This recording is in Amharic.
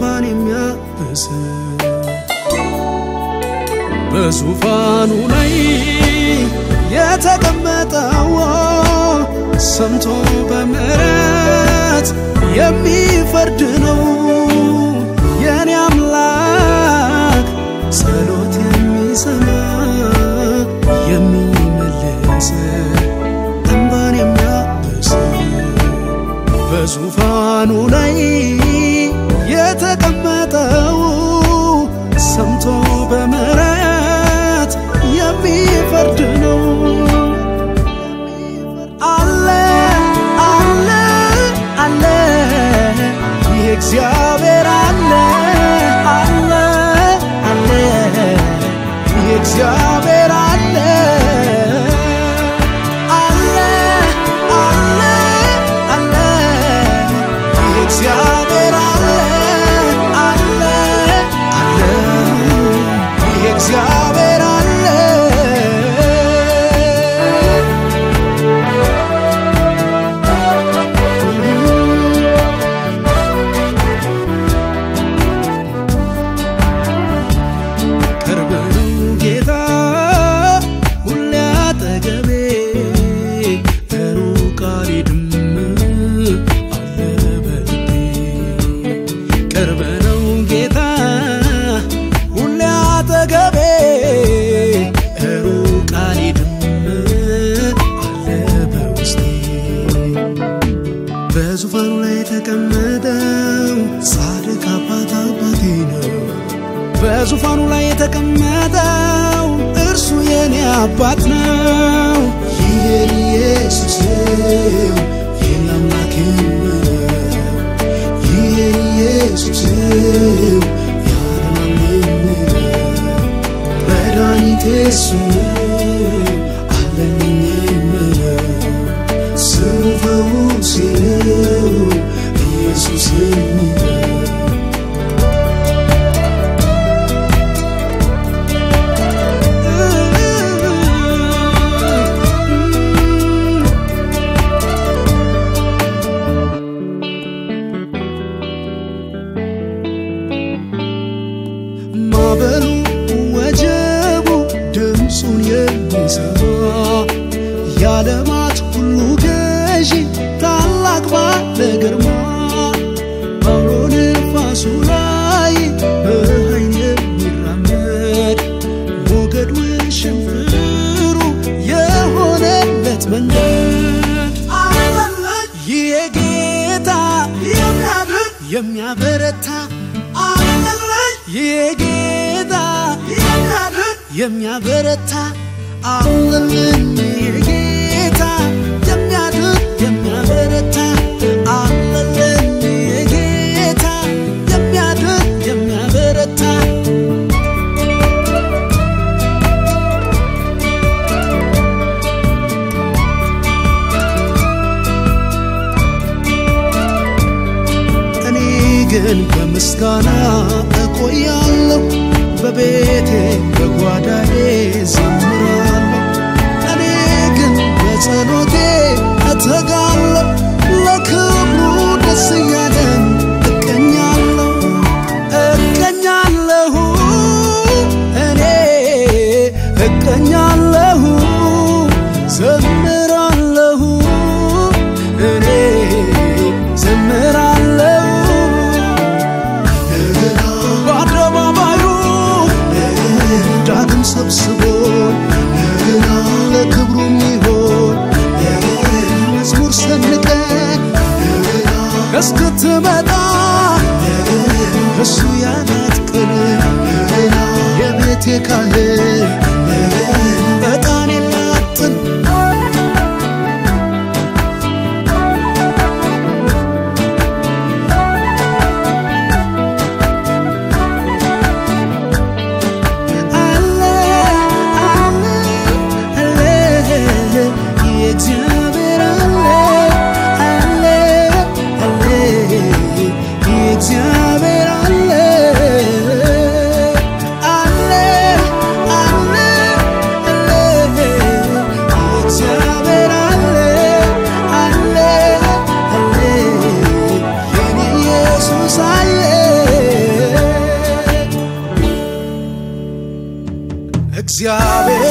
እንባን የሚያብስ በዙፋኑ ላይ የተቀመጠው ሰምቶ በምሕረት የሚፈርድ ነው የኔ አምላክ ጸሎት የሚሰማ የሚመልስ እንባን የሚያብስ በዙፋኑ ላይ የተቀመጠው ሰምቶ በምሕረት የሚፈርድ ነው አለ አለ አለ ይህ እግዚአብሔር አለ አለ አለ ይህ እግዚአብሔር አለ አለ አለ አለ ይህ እግዚአብሔር አለ አለ አለ ይህ እግዚአብሔር አለ ቅርብ ነው ጌታ ሁሌ አጠገቤ ሩቅ አልሄድም አለ በልቤ ቅርብ ነው ጌታ ሁሌ አጠገቤ ሩቅ አልሄድም አለ በውስጤ በዙፋኑ ላይ የተቀመጠው ጻድቅ አባት አባቴ ነው በዙፋኑ ላይ የተቀመጠው እርሱ የኔ አባት ነው። ይህን ኢየሱስ ነው የኔ አምላክ የምለው። ይህን ኢየሱስ ነው ያለማም የምለው። መድኃኒቴ እሱ ነው አለልኝ የምለው። ስሙ ፈውሴ ነው ኢየሱስ የሚለው ማዕበሉ ወጀቡ ድምፁን የሚሰማ የዓለማት ሁሉ ገዢ ታላቅ ባለ ግርማ በአውሎ ነፋሱ ላይ በኃይል የሚራመድ ሞገድ ውሽንፍሩ የሆነለት መንገድ ይህ ጌታ የሚያበረታ ይህ ጌታ የሚያበረታ አለልን ይህ ጌታ የሚያድን የሚያበረታ አለልን ይህ ጌታ የሚያድን የሚያበረታ እኔ ግን በምስጋና እቆያለሁ በቤቴ በጓዳዬ ዘምራለሁ እኔ ግን በጸሎቴ እተጋለሁ ለክብሩ ደስ እያለን እቀኛለሁ እቀኛለሁ እኔ እቀኛለሁ ዘምራለሁ እኔ ዘምራለሁ በአደባባዩ ዳግም ሰብስቦን ለክብሩ የሚሆን መዝሙር ሰንቀን እስክትመጣ እሱ ያላት ቀን የቤቴ ካህን ዕጣን የላጥን አለ አለ አለ የእግዚአብሔር አለ አለ አለ የእግዚአብሔር አለ አለ አለ አለ የእግዚአብሔር አለ አለ አለ የኔ ኢየሱስ አለ እግዚአብሔር